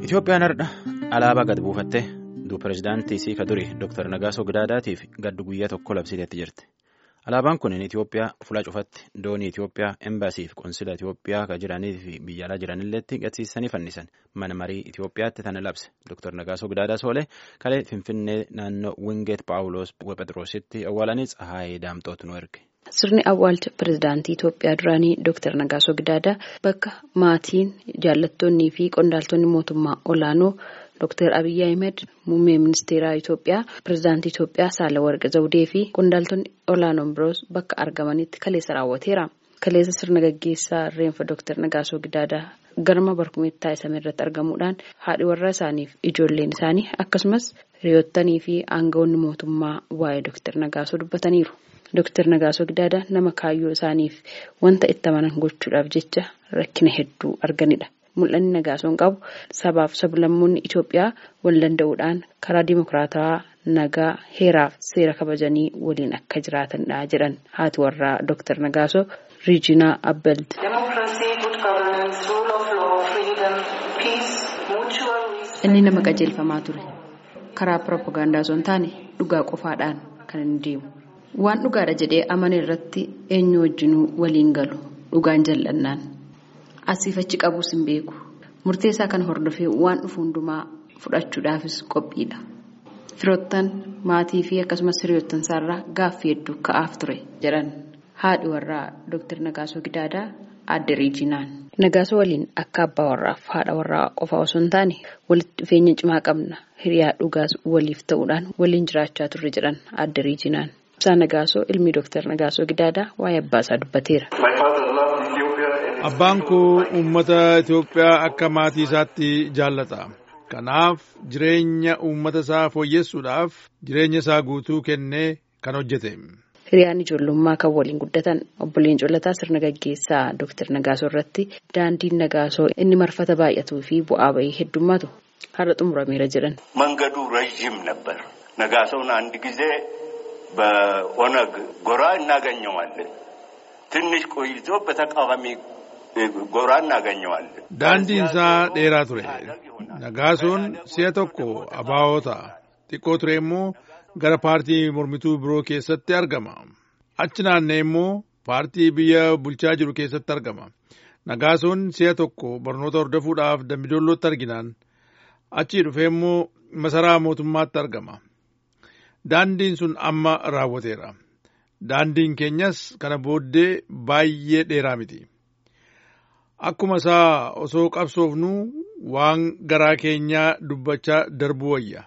Itoophiyaan har'a alaabaa gad buufattee duub pireezidaantii isii ka duri Dr. Nagaasoo Gidaadaatiif gaddu guyyaa tokko labsiteetti jirti. Alaabaan kun Itoophiyaa fuula cufatti doonii Itoophiyaa embaasii fi qoonsila Itoophiyaa kan jiranii fi biyya alaa jiranilleetti gadsiisanii fannisan mana marii Itoophiyaatti tana labse Dr. Nagaasoo Gidaadaa Soolee kalee Finfinnee naannoo Wingeet Paawuloos Phexroositti awwaalanii Tsahaayee Daamxootu nu erge. Sirni awwaalcha pirezidaantii Itoophiyaa duraanii Dr. Nagaasoo Gidaadaa bakka maatiin jaallattoonnii fi qondaaltonni mootummaa olaanoo Dr. Abiyyi Ahmed muummee ministeeraa Itoophiyaa pirezidaantii Itoophiyaa Saalawarqi Zawudee fi qondaaltonni olaanoon biroos bakka argamanitti kaleessa raawwateera. Kaleessa sirna gaggeessaa reenfa Dr. Nagaasoo Gidaadaa garma barkumeetti taasifame irratti argamuudhaan haadhi warraa isaaniif ijoolleen isaanii akkasumas hiriyoottanii fi aangawoonni mootummaa waa'ee Dr. Nagaasoo dubbataniiru. Dr. Nagaasoo Gidaadaa nama kaayyoo isaaniif wanta itti amanan gochuudhaaf jecha rakkina hedduu arganidha. Mul'anni Nagaasoon qabu sabaaf sablammoonni Itoophiyaa wal danda'uudhaan karaa dimokiraatawaa nagaa heeraaf seera kabajanii waliin akka jiraatanidha jedhan haati warraa Dr. Nagaasoo Riijinaa Abbald. Inni nama qajeelfamaa ture. Karaa piroopagaandaa osoo hin taane dhugaa qofaadhaan kan inni deemu. Waan dhugaadha jedhee amane irratti eenyu wajjinuu waliin galu dhugaan jal'annaan asiif achi qabuus hin beeku murteessaa kan hordofee waan dhufu hundumaa fudhachuudhaafis qophiidha firoottan maatii fi akkasumas hiriyoottan isaarraa gaaffii hedduu ka'aaf ture jedhan haadhi warraa Dr. Nagaasoo Gidaadaa aadde Riijinaan. Nagaasoo waliin akka abbaa warraaf haadha warraa qofaa osoo hin taane walitti dhufeenya cimaa qabna hiriyaa dhugaas waliif ta'uudhaan waliin jiraachaa turre jedhan aadde Riijinaan. Ibsaa Nagaasoo ilmi Dr. Nagaasoo Gidaadaa waa'ee abbaa isaa dubbateera. Abbaan koo uummata Itoophiyaa akka maatii isaatti jaallata. Kanaaf jireenya uummata isaa fooyyessuudhaaf jireenya isaa guutuu kennee kan hojjete. Hiriyaan ijoollummaa kan waliin guddatan obboleen Colataa sirna gaggeessaa Dr. Nagaasoo irratti daandiin Nagaasoo inni marfata baay'atuu fi bu'aa bahii heddummaatu har'a xumurameera jedhan. መንገዱ ረዥም ነበር ነጋሶውን አንድ ጊዜ በኦነግ ጎራ እናገኘዋለን ትንሽ ቆይቶ በተቃዋሚ ጎራ እናገኘዋለን daandiin isaa dheeraa ture nagaasoon si'a tokko abaa'oota xiqqoo ture immoo gara paartii mormituu biroo keessatti argama achi naannee immoo paartii biyya bulchaa jiru keessatti argama nagaasoon si'a tokko barnoota hordofuudhaaf dambidollootti arginaan achii dhufee immoo masaraa mootummaatti argama daandiin sun amma raawwateera daandiin keenyas kana booddee baay'ee dheeraa miti akkuma isaa osoo qabsoofnu waan garaa keenyaa dubbachaa darbuu wayya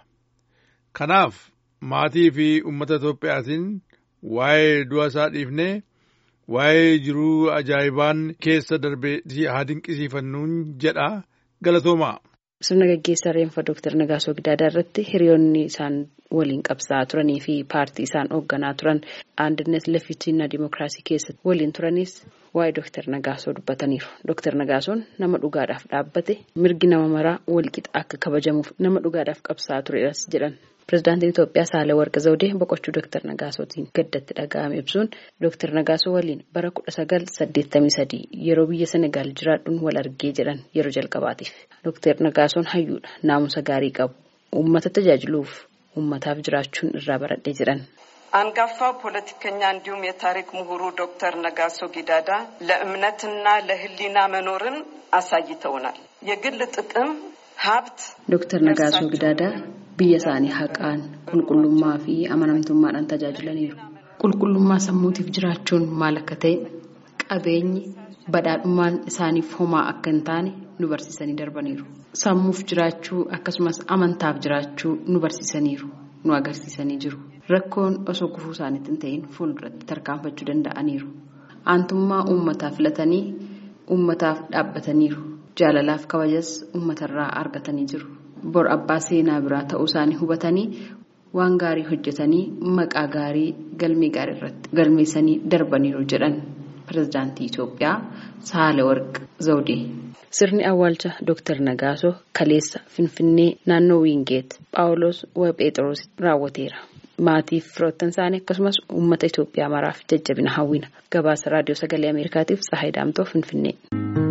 kanaaf maatii fi uummata Itoophiyaatiin waa'ee du'a isaa dhiifnee waa'ee jiruu ajaa'ibaan keessa darbee haa dinqisiifannuun jedha galatoomaa. Sirna gaggeessaa reenfa Dr. Nagaasoo Gidaadaa irratti hiriyoonni isaan waliin qabsaa'aa turanii fi paartii isaan hoogganaa turan aandannet lafiitinaa dimookiraasii keessatti waliin turanis waa'ee Dr. Nagaasoo dubbataniiru. Dr. Nagaasoon nama dhugaadhaaf dhaabbate mirgi nama maraa walqixa akka kabajamuuf nama dhugaadhaaf qabsaa'aa turedhas jedhan. Pireezidaantiin Itoophiyaa Saalawarqi Zawudee boqochuu Dr. Nagaasootiin gaddatti dhaga'ame ibsuun Dr. Nagaasoo waliin bara kudha sagal saddeettamii sadii yeroo biyya Senegaal jiraadhuun wal argee jedhan yeroo jalqabaatiif. Dr. Nagaasoon hayyuudha naamusa gaarii qabu uummata tajaajiluuf uummataaf jiraachuun irraa baradhee jedhan. አንጋፋው ፖለቲከኛ እንዲሁም የታሪክ ምሁሩ ዶክተር ነጋሶ ጊዳዳ ለእምነትና ለሕሊና መኖርን አሳይተውናል። የግል ጥቅም ሀብት ዶክተር ነጋሶ ጊዳዳ biyya isaanii haqaan qulqullummaa fi amanamtummaadhaan tajaajilaniiru. Qulqullummaa sammuutiif jiraachuun maal akka ta'e qabeenyi badhaadhummaan isaaniif homaa akka hin taane nu barsiisanii darbaniiru. Sammuuf jiraachuu akkasumas amantaaf jiraachuu nu barsiisaniiru nu agarsiisanii jiru. Rakkoon osoo gufuu isaaniitti hin ta'in fuulduratti tarkaanfachuu danda'aniiru. Aantummaa uummataa filatanii uummataaf dhaabbataniiru. Jaalalaaf kabajas uummatarraa argatanii jiru. bor abbaa seenaa biraa ta'uu isaanii hubatanii waan gaarii hojjetanii maqaa gaarii galmee gaarii irratti galmeessanii darbaniiru jedhan pirezidaantii Itoophiyaa Saalawarqi Zawudee. Sirni awwaalcha Dr. Nagaasoo kaleessa Finfinnee naannoo Wiingeet Phaawulos Phexros raawwateera. Maatiif firoottan isaanii akkasumas uummata Itoophiyaa maraaf jajjabina hawwina. Gabaasa raadiyoo sagalee Ameerikaatiif Tsahaay Daamtoo Finfinnee.